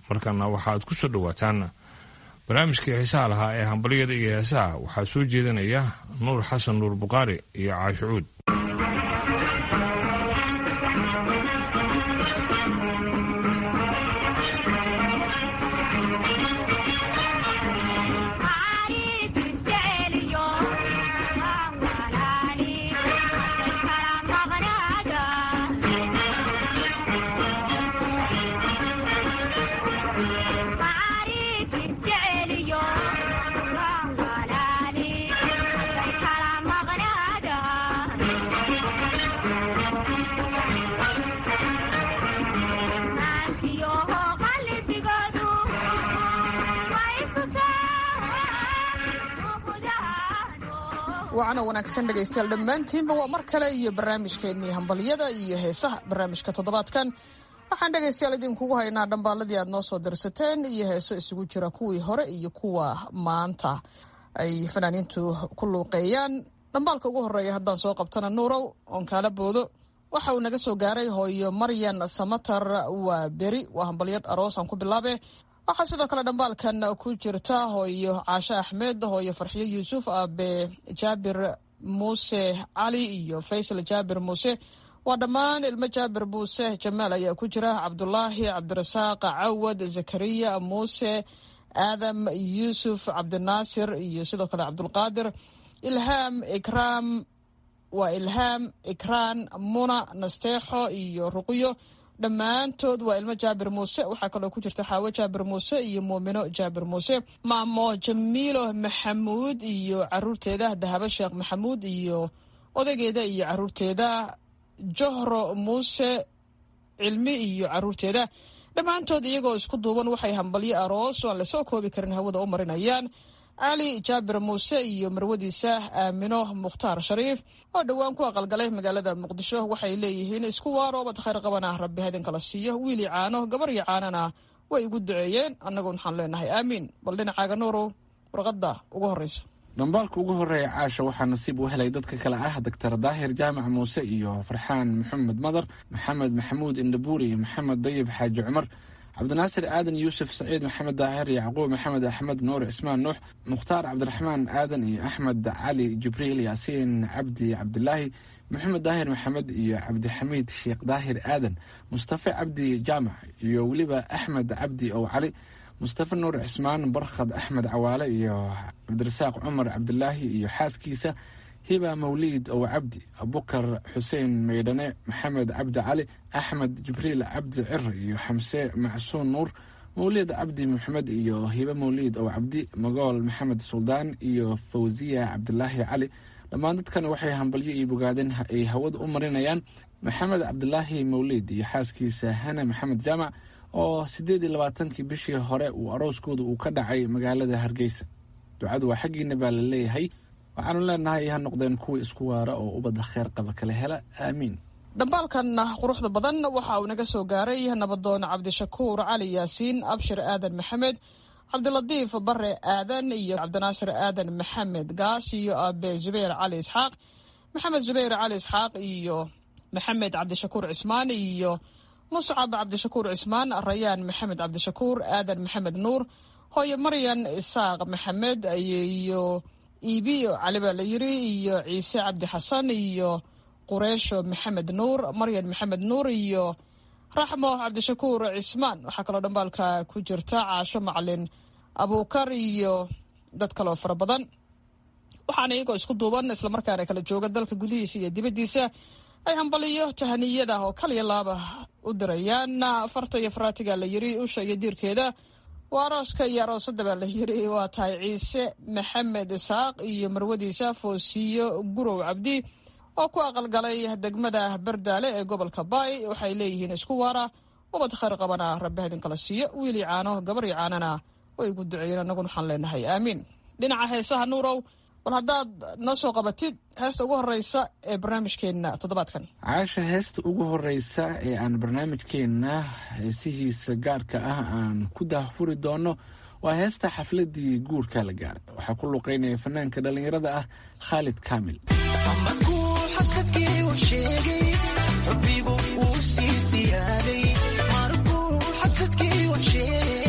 markana waxaad ku soo dhowaataan barnaamijkii xiisaha lahaa ee hambalyada iyo heesaha waxaa soo jeedinaya nuur xasan nuur buqaari iyo caashicuud waana wanaagsan dhegaystayaal dhammaantiinba waa mar kale iyo barnaamijkeennii hambalyada iyo heesaha barnaamijka toddobaadkan waxaan dhegaystayaal idinkugu haynaa dhambaaladii aad noo soo dirsateen iyo heeso isugu jira kuwii hore iyo kuwa maanta ay fanaaniintu ku luuqeeyaan dhambaalka ugu horeeya haddaan soo qabtana nuurow oon kaala boodo waxa uu naga soo gaaray hooyo maryan samatar waa beri waa hambalyo aroosaan ku bilaabe waxaa sidoo kale dhambaalkan ku jirta hooyo caashe axmed hooyo farxiyo yuusuf aabe jaabir muuse cali iyo faysal jaabir muuse waa dhammaan ilmo jaabir muuse jamaal ayaa ku jira cabdulaahi cabdirasaaq cawad zakariya muuse aadam yuusuf cabdinaasir iyo sidoo kale cabdulqaadir ilhaam ikraam waa ilhaam ikraan muna nasteexo iyo ruqyo dhammaantood waa ilmo jaabir muuse waxaa kaloo ku jirta xaawo jaabir muuse iyo muumino jaabir muuse maamo jamiilo maxamuud iyo caruurteeda dahabo sheekh maxamuud iyo odaygeeda iyo caruurteeda johro muuse cilmi iyo caruurteeda dhammaantood iyagoo isku duuban waxay hambalyo aroos oo aan lasoo koobi karin hawada u marinayaan cali jaabir muuse iyo marwadiisa aamino mukhtaar shariif oo dhowaan ku aqalgalay magaalada muqdisho waxay leeyihiin isku waaro bad khayr qabana rabbi hadin kala siiyo wiili caano gabar iyo caanana way igu duceeyeen annagu waxaan leenahay aamiin bal dhinacaaga nuurow warqadda ugu horreysa dhambaalka ugu horreeya caasha waxaa nasiib u helay dadka kale ah doctor daahir jaamac muuse iyo farxaan maxamed madar maxamed maxamuud indhabuur iyo maxamed dayib xaaji cumar cabdinaasir aadan yuusuf saciid maxamed daahir yacquub maxamed axmed nuur cismaan nuux mukhtaar cabdiraxmaan aadan iyo axmed cali jibriil yaasiin cabdi cabdilaahi maxamed daahir maxamed iyo cabdixamiid sheekh daahir aadan mustafe cabdi jaamac iyo weliba axmed cabdi ow cali mustafe nuur cismaan barkhad axmed cawaale iyo cabdirasaaq cumar cabdilaahi iyo xaaskiisa hiba mawliid ow cabdi abukar xuseen maydhane maxamed cabdi cali axmed jibriil cabdi cir iyo xamse macsuun nuur mawliid cabdi maxamed iyo hibe mawliid ow cabdi magool maxamed suldaan iyo fawsiya cabdilaahi cali dhammaan dadkan waxay hambalyo iyo bogaadeen ay hawada u marinayaan maxamed cabdilaahi mawliid iyo xaaskiisa hane maxamed jaamac oo siddeed iyo labaatankii bishii hore uu arooskooda uu ka dhacay magaalada hargeysa ducadu waa xaggiina baa la leeyahay waxaanu leenahay ha noqdeen kuwa isku waara oo ubadda kheer qaba kala hela aamiin dhambaalkan quruxda badan waxa uu naga soo gaaray nabadoon cabdishakuur cali yaasiin abshir aadan maxamed cabdilatiif bare aadan iyo cabdinaasir aadan maxamed gaas iyo aabe zubayr cali isxaaq maxamed zubayr cali isxaaq iyo maxamed cabdishakuur cismaan iyo muscab cabdishakuur cismaan rayaan maxamed cabdishakuur aadan maxamed nuur hooyo maryan isaaq maxamed iyo iibiyo cali baa la yiri iyo ciise cabdi xasan iyo qureesho maxamed nuur maryan maxamed nuur iyo raxmo cabdishakuur cismaan waxaa kaloo dhambaalka ku jirta caasho macalin abuukar iyo dad kaloo fara badan waxaana iyagoo isku duuban islamarkaana kala jooga dalka gudihiisa iyo dibaddiisa ay hambaliyo tahaniyada oo kaliya laaba u dirayaan farta iyo faraatiga la yiri usha iyo diirkeeda waa arooska iyo aroosada baa la yiri waa tahay ciise maxamed isaaq iyo marwadiisa foosiyo gurow cabdi oo ku aqalgalay degmada bardaale ee gobolka baay waxay leeyihiin isku waara ubad khayr qabana rabbi hadin kala siiyo wiili caano gabarii caanana way igu duceeyeen annaguna waxaan leenahay aamiin dhinaca heesaha nuurow bal haddaad noo soo qabatid heesta ugu horeysa ee barnaamijkeenna toddobaadkan caasha heesta ugu horeysa ee aan barnaamijkeenna heesihiisa gaarka ah aan ku daahfuri doono waa heesta xafladii guurka la gaaray waxaa ku luqeynaya fanaanka dhallinyarada ah khaalid kaamil xubbigu wuu sii siyaaday markuu xasadkii wax sheegay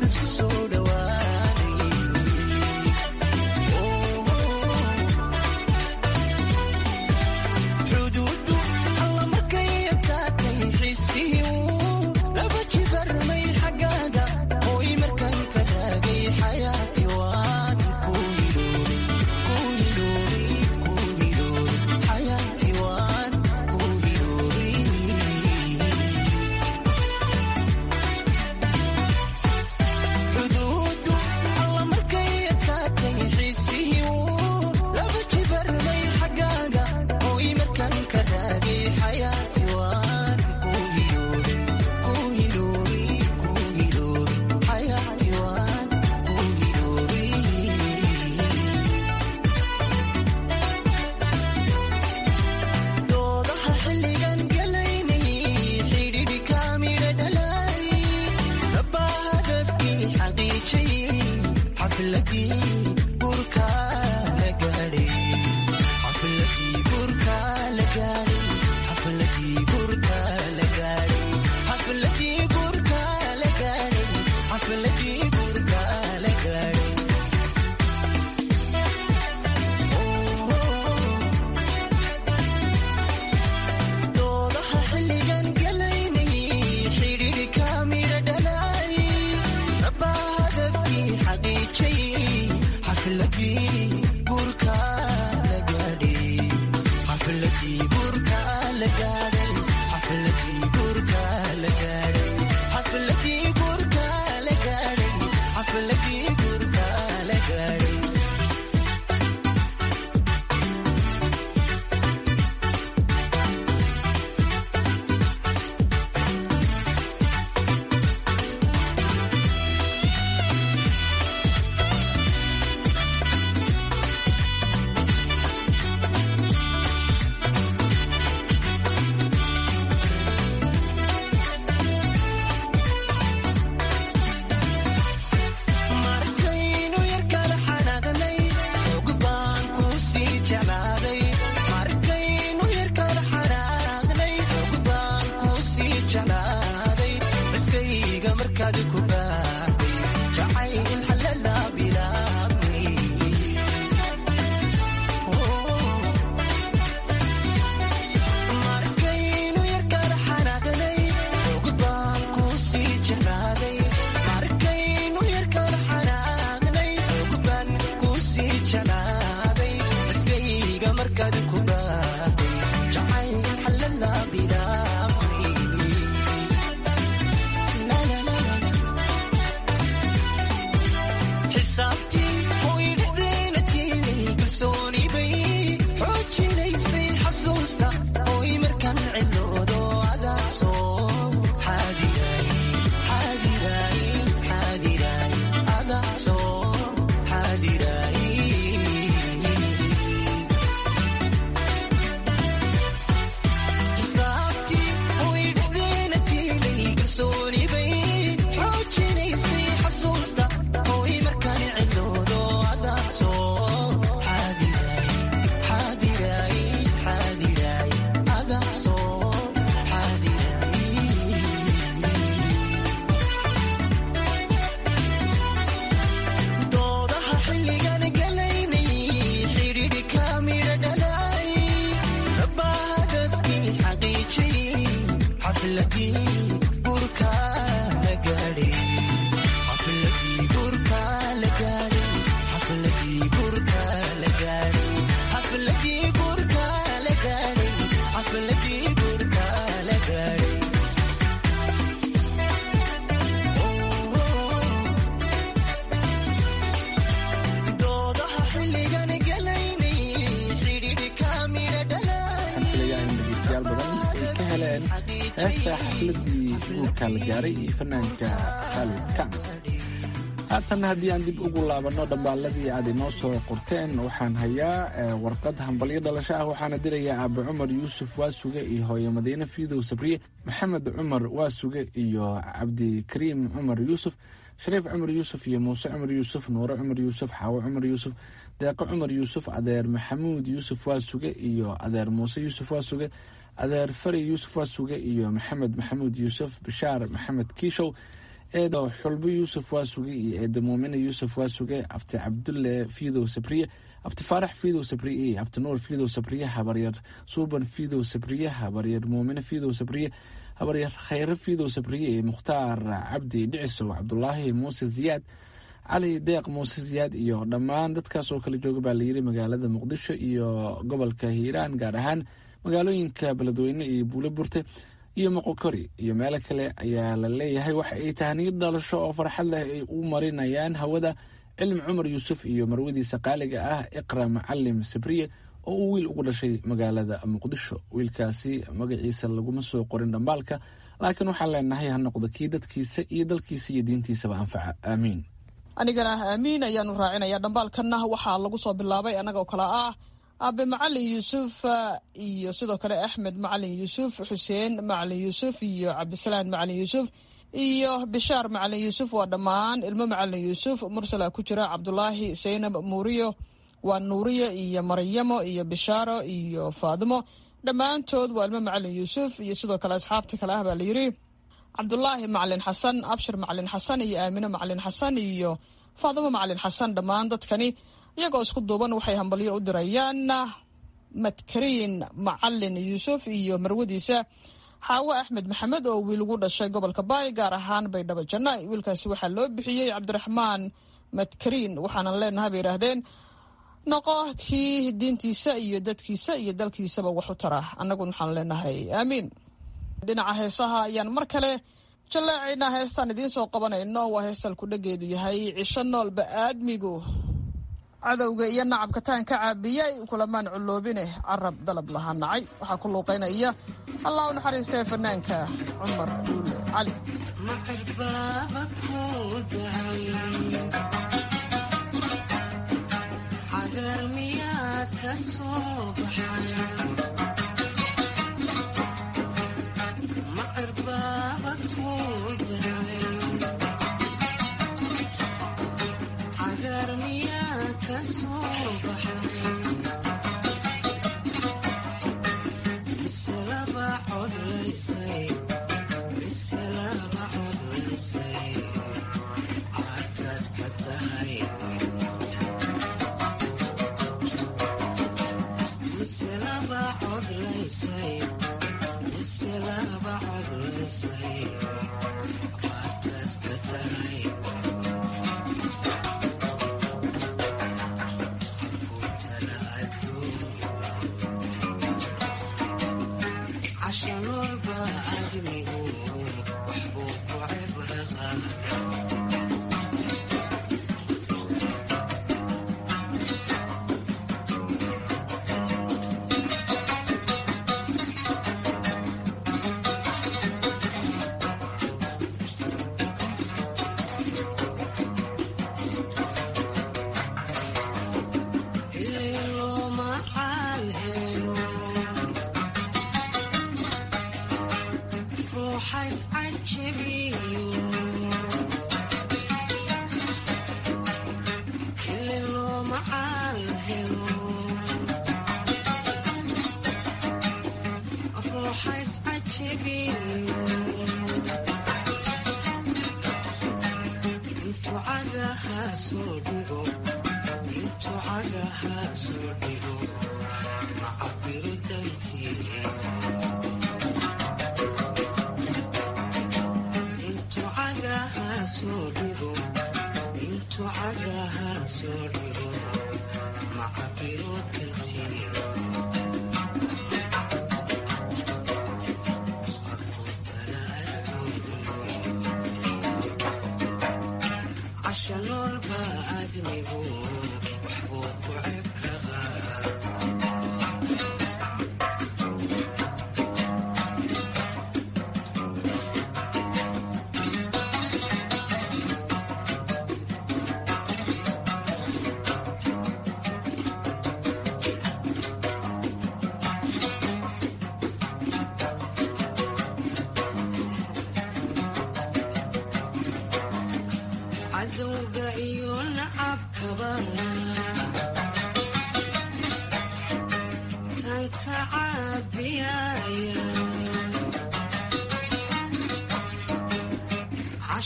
heesta xafladii guurka la gaaray iyo fanaanka khaalid kacmi haatan haddii aan dib ugu laabanno dhambaaladii aad inoo soo qorteen waxaan hayaa warqad hambalyo dhalasho ah waxaana dirayaa aabe cumar yuusuf waasuge iyo hooye madiine fiidow sabriye maxamed cumar waasuge iyo cabdikariim cumar yuusuf shariif cumar yuusuf iyo muuse cumar yuusuf nuure cumar yuusuf xaawo cumar yuusuf deeqo cumar yuusuf adeer maxamuud yuusuf waasuge iyo adeer muuse yuusuf waasuge adeer fari yuusuf waasuge iyo maxamed maxamuud yuusuf bashaar maxamed kiishow eedo xulbo yuusuf waasuge iyo eedo muumine yuusuf waasuge abti cabdulle fiidow sabriye abti faarax fiidow sabriye iyo abti nuur fiidow sabriye habaryar suuban fiidow sabriye habaryar muumine fiidow sabriye habaryar khayre fiidow sabriye iyo mukhtaar cabdi dhicisow cabdulaahi muuse ziyaad cali deeq muuse ziyaad iyo dhammaan dadkaas oo kala jooga baa layiri magaalada muqdisho iyo gobolka hiiraan gaar ahaan magaalooyinka beledweyne iyo buulo burte iyo moqokori iyo meelo kale ayaa la leeyahay waxa ay tahniyad dhalasho oo farxad leh ay u marinayaan hawada cilmi cumar yuusuf iyo marwadiisa qaaliga ah iqra macalim sabriye oo uu wiil ugu dhashay magaalada muqdisho wiilkaasi magaciisa laguma soo qorin dhambaalka laakiin waxaan leenahay ha noqdo kii dadkiisa iyo dalkiisa iyo diintiisaba anfaca aamiin anigana aamiin ayaanu raacinaya dhambaalkanna waxaa lagu soo bilaabay annagoo kale ah aabe macalin yuusuf iyo sidoo kale axmed macalin yuusuf xuseen macalin yuusuf iyo cabdisalaan macalin yuusuf iyo bishaar macalin yuusuf waa dhammaan ilmo macalin yuusuf mursala ku jira cabdulaahi saynab muuriyo waa nuuriye iyo maryamo iyo bishaaro iyo faadimo dhammaantood waa ilmo macalin yuusuf iyo sidoo kale asxaabta kale ah baa layiri cabdulaahi macalin xasan abshir macalin xasan iyo aamine macalin xasan iyo faadimo macalin xasan dhammaan dadkani iyagoo isku duuban waxay hambalyo u dirayaan madkariin macalin yuusuf iyo marwadiisa xaawo axmed maxamed oo wiil ugu dhashay gobolka baay gaar ahaan baydhabo jannaay wiilkaasi waxaa loo bixiyey cabdiraxmaan madkariin waxaana leenahay bay yidhaahdeen noqo kii diintiisa iyo dadkiisa iyo dalkiisaba wax u tara annaguna waxaan leenahay aamiin dhinaca heesaha ayaan mar kale jallaacaynaa heestaan idiin soo qabanayno waa heestaan kudhageedu yahay cisho noolba aadmigu cadowga iyo nacabka taan ka caabiyay kulamaan culloobine carab dalab lahaa nacay waxaa ku luuqaynaya allah u naxariistee fanaanka cumar duule cali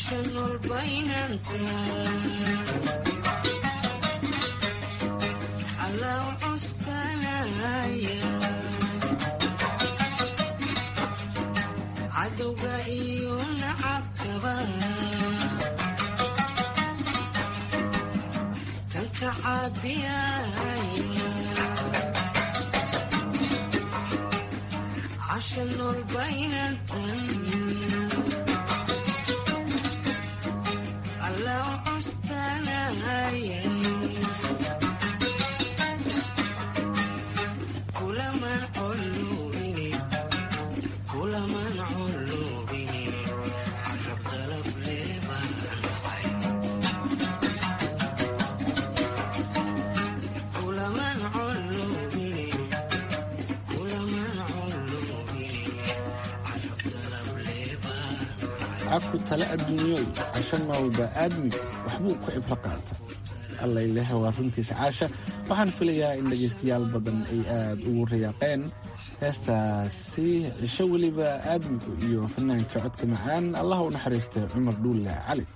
caku tale adduunyoy casho noolba aadmigu waxbuu ku cibro qaata allayleh waa runtiisa caasha waxaan filayaa in dhegaystayaal badan ay aad ugu riyaaqeen heestaasi cisho weliba aadmigu iyo fanaanka codka macaan allah u naxariistay cumar dhuulle cali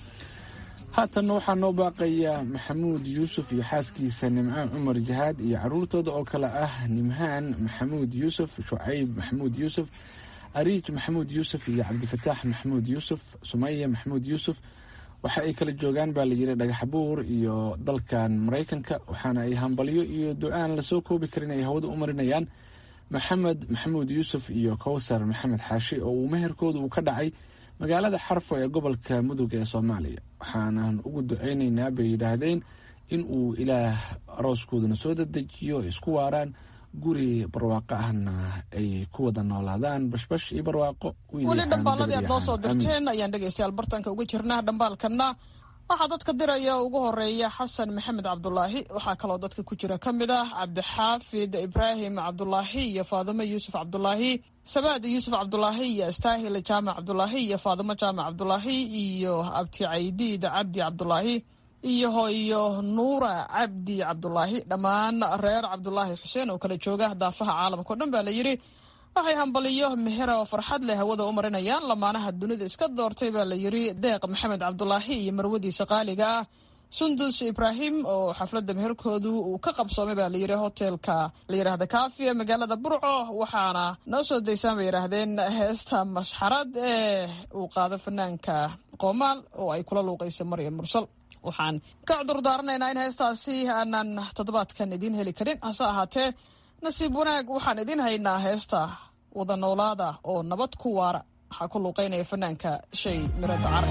haatanna waxaa noo baaqaya maxamuud yuusuf iyo xaaskiisa nimcaan cumar jahaad iyo caruurtooda oo kale ah nimhaan maxamuud yuusuf shucayb maxamuud yuusuf ariij maxamuud yuusuf iyo cabdifataax maxamuud yuusuf sumaya maxamuud yuusuf waxa ay kala joogaan baa layidhi dhagaxbuur iyo dalkan maraykanka waxaana ay hambalyo iyo ducaan lasoo koobi karin ay hawada u marinayaan maxamed maxamuud yuusuf iyo kowsar maxamed xaashi oo uu meherkooda uu ka dhacay magaalada xarfo ee gobolka mudug ee soomaaliya waxaanan ugu ducaynaynaa bay yidhaahdeen in uu ilaah arooskoodana soo dadejiyo isku waaraan guri barwaaqo ahna ay ku wada noolaadaan bashbash iyo barwaaqo weli dhambaaladii aad noo soo dirteen ayaan dhegaystayaal bartanka uga jirnaa dhambaalkanna waxaa dadka diraya ugu horeeya xasan maxamed cabdulaahi waxaa kaloo dadka ku jira ka mid ah cabdixaafid ibraahim cabdulaahi iyo faadimo yuusuf cabdulaahi sabaad yuusuf cabdulaahi iyo astaahil jaamac cabdulaahi iyo faadimo jaamac cabdulaahi iyo abti caydiid cabdi cabdulaahi iyo hooyo nuura cabdi cabdulaahi dhammaan reer cabdulaahi xuseen oo kala jooga daafaha caalamka o dhan baa la yidhi waxay hambaliyo mehera oo farxad leh hawada u marinayaan lamaanaha dunida iska doortay baa la yidhi deeq maxamed cabdulaahi iyo marwadiisa qaaliga ah sundus ibraahim oo xafladda meherkoodu uu ka qabsoomay baa layidhi hotelka la yidhaahda kaafi ee magaalada burco waxaana noo soo daysaan bay yidhaahdeen heesta mashxarad ee uu qaado fanaanka qoomaal oo ay kula luuqayso maryam mursal waxaan ka cudurdaaranaynaa in heestaasi aanan toddobaadkan idiin heli karin hase ahaatee nasiib wanaag waxaan idiin haynaa heesta wada noolaada oo nabad ku waara waxaa ku luuqaynaya fanaanka shay miro dacar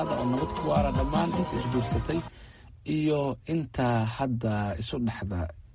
ahaada oo nabad ku waara dhammaan inta isguursatay iyo inta hadda isu dhexda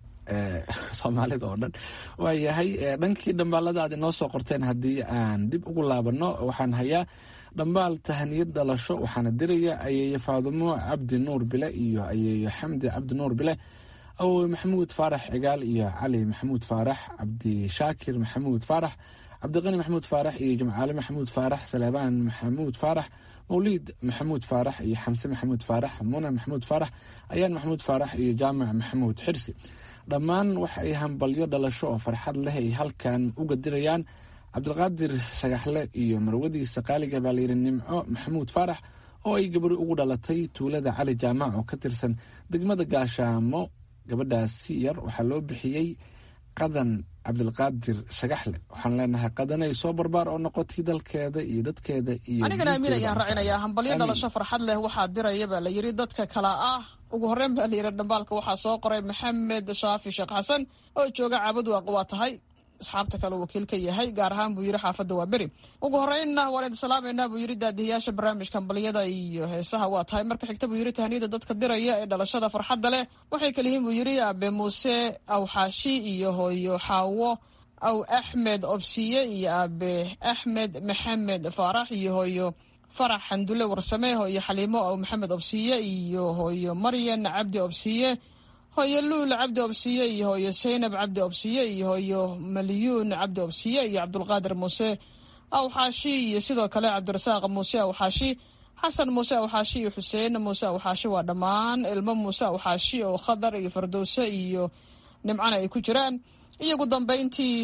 soomaalida oo dhan waayahay dhankii dhambaalada aad inoo soo qorteen haddii aan dib ugu laabano waxaan hayaa dhambaal tahaniyad dhalasho waxaana diraya ayeeyo faadumo cabdi nuur bile iyo ayeeyo xamdi cabdi nuur bile awowe maxamuud faarax cigaal iyo cali maxamuud faarax cabdishaakir maxamuud faarax cabdiqani maxamuud faarax iyo jimcaale maxamuud faarax saleebaan maxamuud faarax mawliid maxamuud faarax iyo xamse maxamuud faarax muna maxamuud faarax ayaan maxamuud faarax iyo jaamac maxamuud xirsi dhammaan waxa ay hambalyo dhalasho oo farxad leh ay halkan uga dirayaan cabdilqaadir shagaxle iyo marwadiisa qaaliga baa layidhi nimco maxamuud faarax oo ay gabari ugu dhalatay tuulada cali jaamac oo ka tirsan degmada gaashaamo gabadhaasi yar waxaa loo bixiyey qadan cabdilqaadir shagaxle waxaan leenahay qadanay soo barbaar oo noqotay dalkeeda iyo dadkeeda iyo anigana amiin ayaan raacinayaa hambalyo dhalasho farxad leh waxaa diraya baa la yidhi dadka kala ah ugu horreyn baa layidhi dhambaalka waxaa soo qoray maxamed shaafi sheekh xasan oo jooga caabud waaq waa tahay asxaabta kale wakiil ka yahay gaar ahaan buu yidhi xaafadda waa beri ugu horreynna waan idin salaameynaa buu yidhi daadihiyaasha barnaamijka hambalyada iyo heesaha waa tahay marka xigta buu yidhi tahniyada dadka diraya ee dhalashada farxadda leh waxay kala yihiin buu yidhi abe muuse awxaashi iyo hooyo xaawo aw axmed obsiye iyo abe axmed maxamed faarax iyo hooyo farax xandule warsame hooyo xaliimo aw maxamed obsiye iyo hooyo maryan cabdi obsiye hooyo luul cabdi obsiye iyo hooyo saynab cabdi obsiye iyo hooyo malyuun cabdi obsiye iyo cabdulqaadir muuse awxaashi iyo sidoo kale cabdirasaaq muuse awxaashi xasan muuse awxaashi iyo xuseen muuse awxaashi waa dhammaan ilmo muuse awxaashi oo khadar iyo fardowse iyo nimcana ay ku jiraan iyo ugu dambeyntii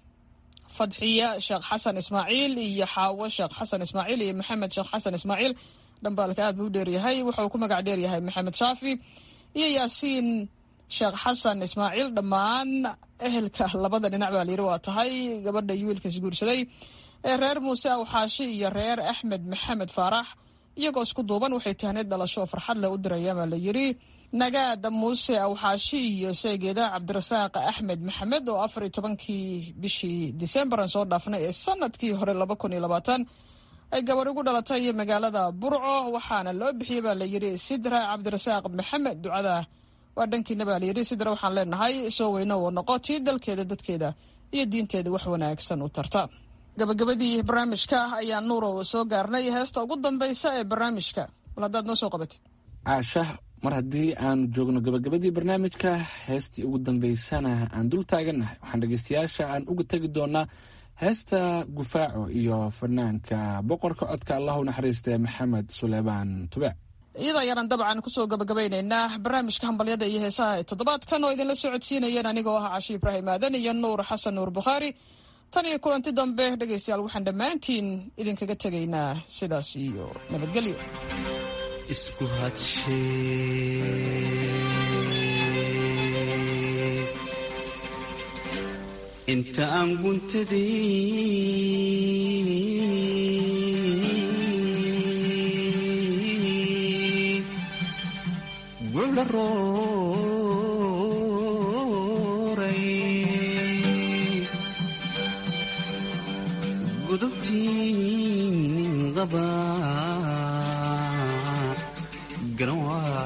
fadxiya sheekh xasan ismaaciil iyo xaawo sheekh xasan ismaaciil iyo maxamed sheekh xasan ismaaciil dhambaalka aad buu u dheeryahay wuxuu ku magac dheeryahay maxamed shaafi iyo yaasiin sheekh xasan ismaaciil dhammaan ehelka labada dhinac baa layidhi waa tahay gabadha iyo wiilka isguursaday ee reer muuse awxaashi iyo reer axmed maxamed faarax iyagoo isku duuban waxay tahnid dhalasho oo farxad leh u dirayaan baa la yidhi nagaada muuse awxaashi iyo seegeeda cabdirasaaq axmed maxamed oo afar iyo tobankii bishii disembaran soo dhaafnay ee sanadkii hore laba kun iyo labaatan ay gabar ugu dhalatay magaalada burco waxaana loo bixiyey baa layidhi sidra cabdirasaaq maxamed ducada waa dhankiina baa layidhi sidra waxaan leenahay soo weyno oo noqo tii dalkeeda dadkeeda iyo diinteeda wax wanaagsan u tarta gabagabadii barnaamijka ayaa nuurow soo gaarnay heesta ugu dambaysa ee barnaamijka bal haddaad noo soo qabatid caasha mar haddii aanu joogno gabagabadii barnaamijka heestii ugu dambeysana aan dul taagannahay waxaan dhegeystayaasha aan uga tegi doonaa heesta gufaaco iyo fanaanka boqorka codka allahu naxariistee maxamed suleymaan tube iyada ayaanan dabcan kusoo gabagabaynaynaa barnaamijka hambalyada iyo heesaha ee toddobaadkan oo idinla socodsiinayeen anigoo ah cashi ibraahim aadan iyo nuur xasan nuur bukhaari tan iyo kulanti dambe dhegaystayaal waxaan dhammaantiin idinkaga tegaynaa sidaas iyo nabadgelyo isku hadshe inta aan guntadii gucla rooray gudubtii nin qaba garan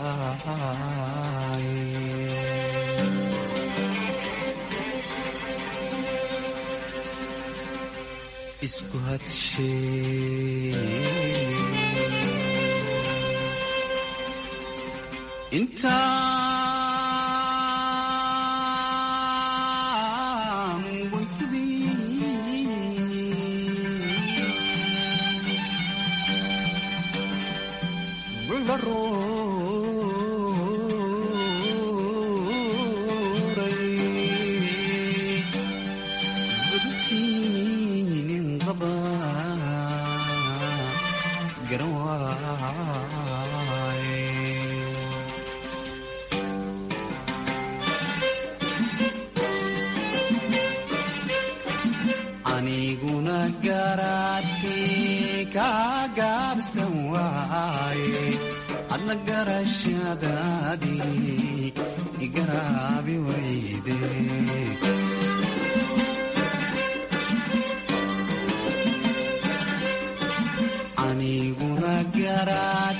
waaye isku hadshe intaan guntadii gucla rooray gudubtiinin qaba garan waaye aniguna garaadkii kaa gaabsan waaye adna garashadaadii igaraabi wayde aniguna garaa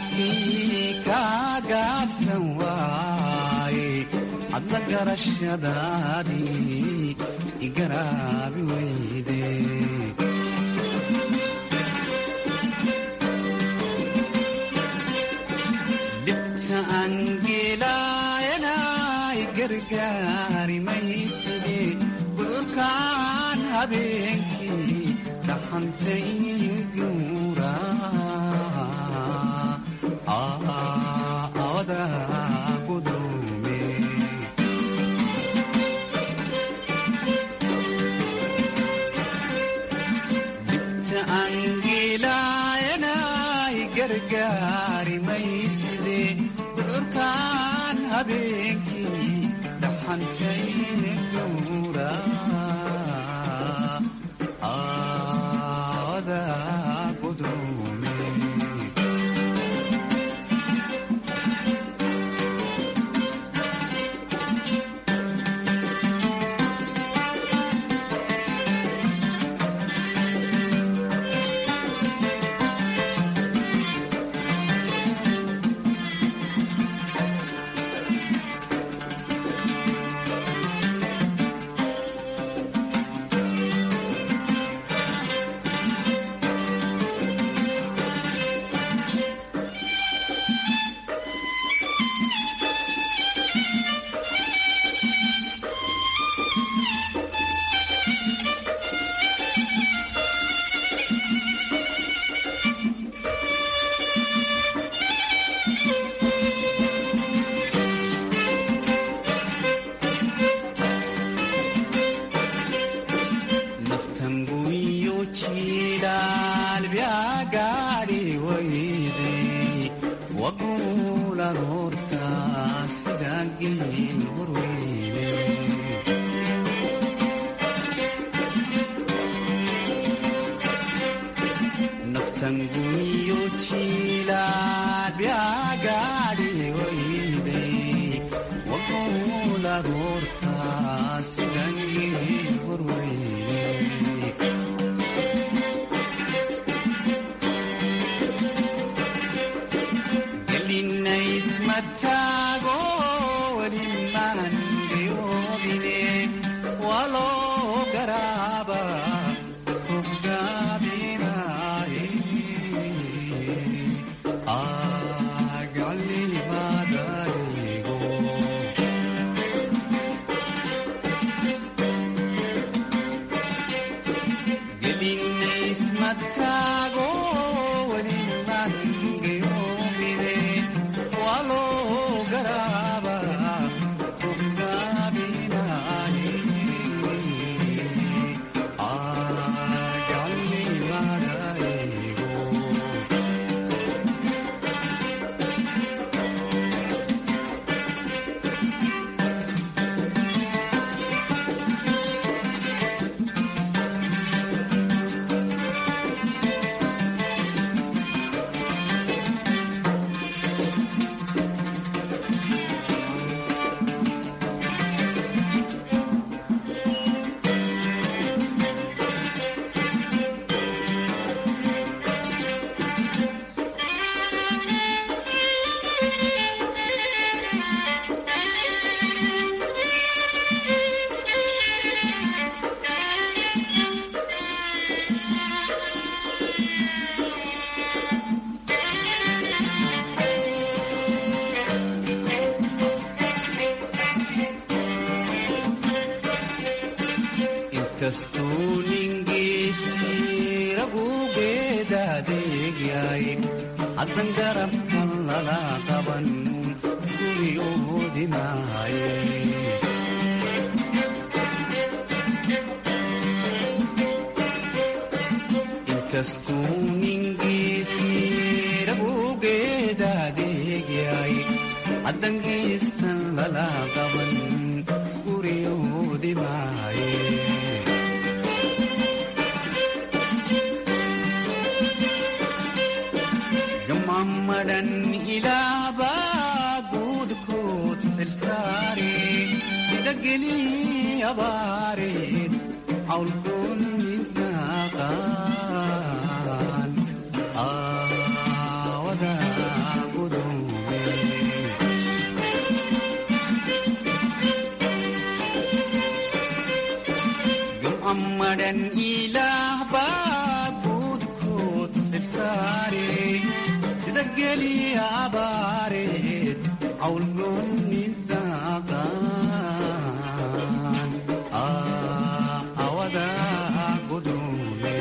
garashadaadii igaraabi weyde dhibta aan geelaayanay gargaari mayside gudurkaan habeenkii dhaxantay guura awada gudume dhibta aan geelaayanay gargaari mayside gudurkaan habeenkii dhaxantay guura awada gudume naftanguyo jilaal byagaadhi wayde wagulan horta sidagin horweyne naftanguyo jilaal byagaadhi wayde wagulan horta sidagin horweyne gelinaysmataago welimaan geyoobine waloo garaaba ruux gaabinaaye agalimadaygo gelinaysmataago welimaan geyoobine waloo garaaba ruux gaabinaaye agalimadaygo inkastuu ningiisii ragugeedaadeegyay haddan garabkan lala qaban guryoodinaaye inkastuu ningiisii ragugeedaadeegyay haddan geestan lala qaban guryoodinaaye gamammadan ilaabaa guudkoot xilsaare sida gelii abaareed cawlkoon midnaaqaan aawada gudume gamammadhan ilaah baa guudkood xilsaare sida geli abaareed cawlgoonni daaqaan awada gudule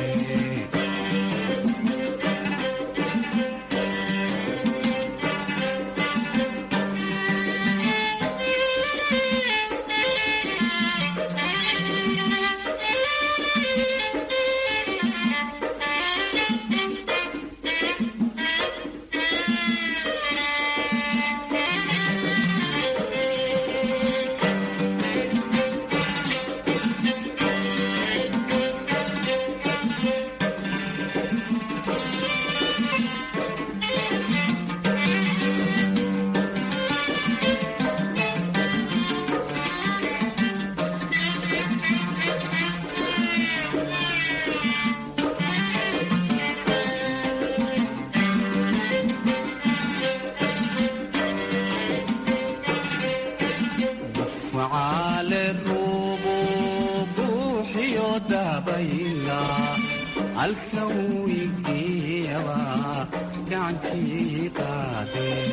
facaale ruubu buuxiyo dabayla halkan wigeeyaba gacankii qaadee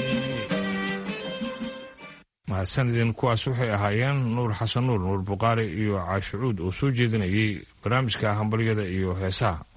mahadsanidin kuwaas waxay ahaayeen nuur xasan nuur nuur buqaari iyo caashicuud oo soo jeedinayay barnaamijka hambalyada iyo heesaha